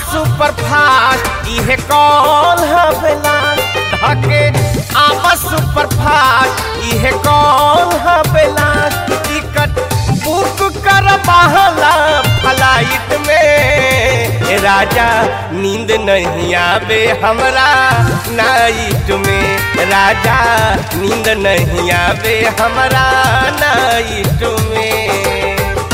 super fast इहे call हवेला धके आपस सुपर फास्ट इहे कॉल हवेला टिकट बुक कर बहला फ्लाइट में ए राजा नींद नहीं आवे हमरा नाइट में राजा नींद नहीं आवे हमरा नाइट में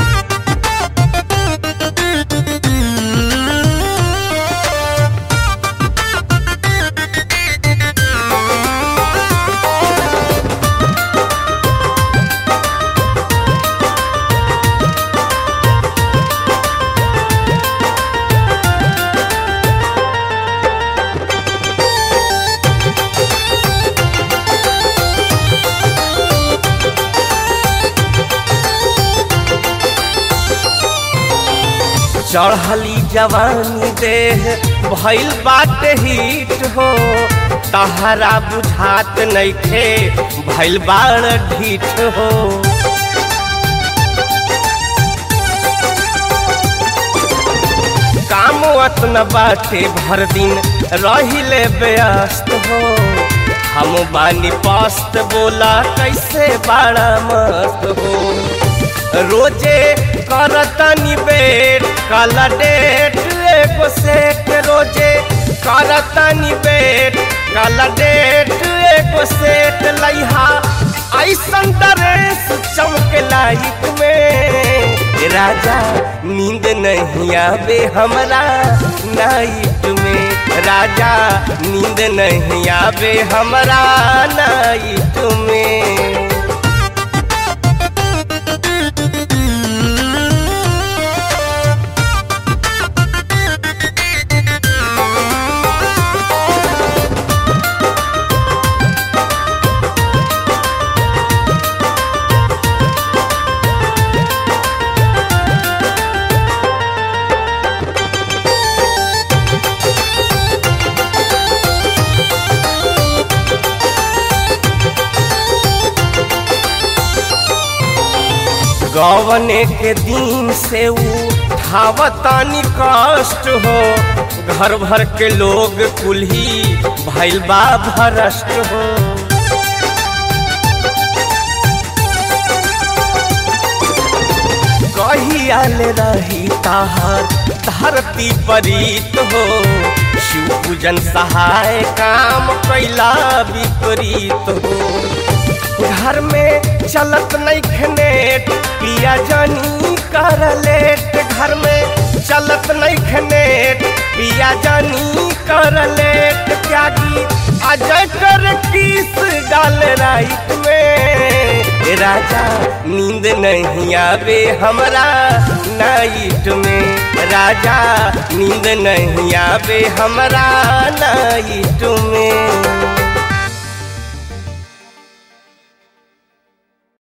चढ़ली जवानी देह भइल बाटे हिट हो तहरा बुझात नइखे भइल बाड़ ढीठ हो काम अतना बाटे भर दिन रहिले व्यस्त हो हम बानी पस्त बोला कैसे बड़ा मस्त हो रोजे करतनी बेट काला डेट एगो सेट रोजे करतनी बेट काला डेट एगो सेट लइहा ऐसन ड्रेस चमके लाइट में राजा नींद नहीं आवे हमरा नाइट में राजा नींद नहीं आवे हमरा नाइट में गवने के दिन से उठावतानी कष्ट हो घर भर के लोग कुल्ही भैल बा भरष्ट हो कहियाल रही ताहार धरती परीत हो शिव पूजन सहाय काम कैला विपरीत हो घर में चलत नहीं खनेट पिया जानी कर लेट घर में चलत नहीं खनेट पिया जानी कर लेट त्यागी अजय कर किस डाल राइट में राजा नींद नहीं आवे हमरा नाइट में राजा नींद नहीं आवे हमरा नाइट में